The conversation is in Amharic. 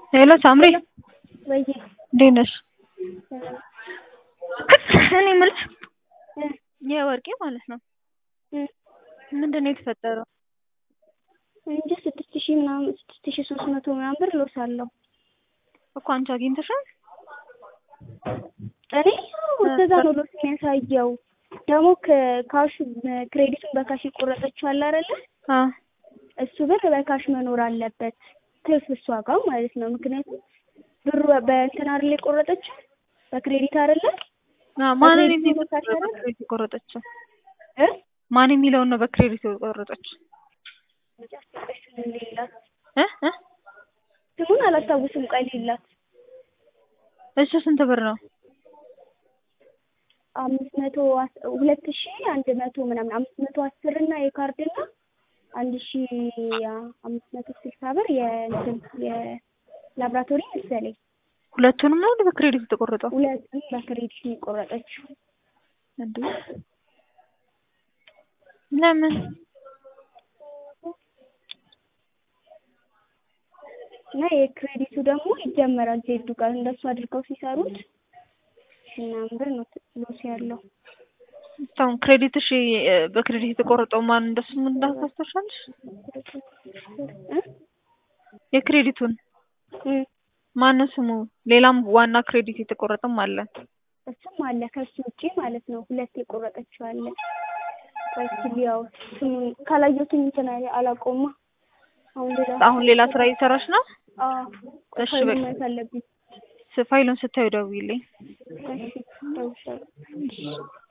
ሄሎ ሳምሪ ወይ እንዴት ነሽ? እኔ የምልሽ የወርቄ ማለት ነው ምንድን ነው የተፈጠረው? እንጂ ስድስት ሺህ ምናምን ስድስት ሺህ ሶስት መቶ ምናምን ብር ሎስ አለው እኮ አንቺ አግኝተሻል? እኔ እንደዛ ነው ሎስ የሚያሳየው። ደግሞ ካሽ ክሬዲቱን በካሽ የቆረጠችው አለ አይደለ? አዎ እሱ ብር በካሽ መኖር አለበት ትርፍ እሷ ጋር ማለት ነው። ምክንያቱም ብሩ በእንትን አይደለ የቆረጠችው በክሬዲት አይደለ? አዎ ማንን በክሬዲት የሚለው በካሽ አይደለ? በክሬዲት የቆረጠችው እ ማን የሚለውን ነው በክሬዲት የቆረጠችው? ስሙን ሌላት እ እ ስሙን አላስታውስም። ቆይ ሌላት እሱ ስንት ብር ነው? አምስት መቶ አስ- ሁለት ሺህ አንድ መቶ ምናምን አምስት መቶ አስር እና የካርድ እና አንድ ሺህ አምስት መቶ ስልሳ ብር የእንትን የላብራቶሪ መሰለኝ። ሁለቱንም ነው እንደ በክሬዲት የተቆረጠው? ሁለቱም በክሬዲት ነው የቆረጠችው። እንዴ ለምን? እና የክሬዲቱ ደግሞ ይጀመራል ዜዱ ጋር እንደሱ አድርገው ሲሰሩት ምናምን ብር ነው ሎስ ያለው። አሁን ክሬዲትሽ እ በክሬዲት የተቆረጠው ማን እንደሱ ምን እንዳታስተሻለሽ? እ የክሬዲቱን እ ማነው ስሙ? ሌላም ዋና ክሬዲት የተቆረጠም አለ። እሱም አለ ከሱ ውጪ ማለት ነው። ሁለት የቆረጠችው አለ። ቆይ እስኪ ያው ስሙን ካላየሁትም እንትን አለ- አላውቀውማ። አሁን ሌላ አሁን ሌላ ስራ እየሰራሽ ነው? አዎ ቆይ እሺ፣ ፋይሉን በቃ። ማየት አለብኝ። ስ- ፋይሉን ስታዩ ደውዪልኝ። እሺ እደውልልሻለሁ።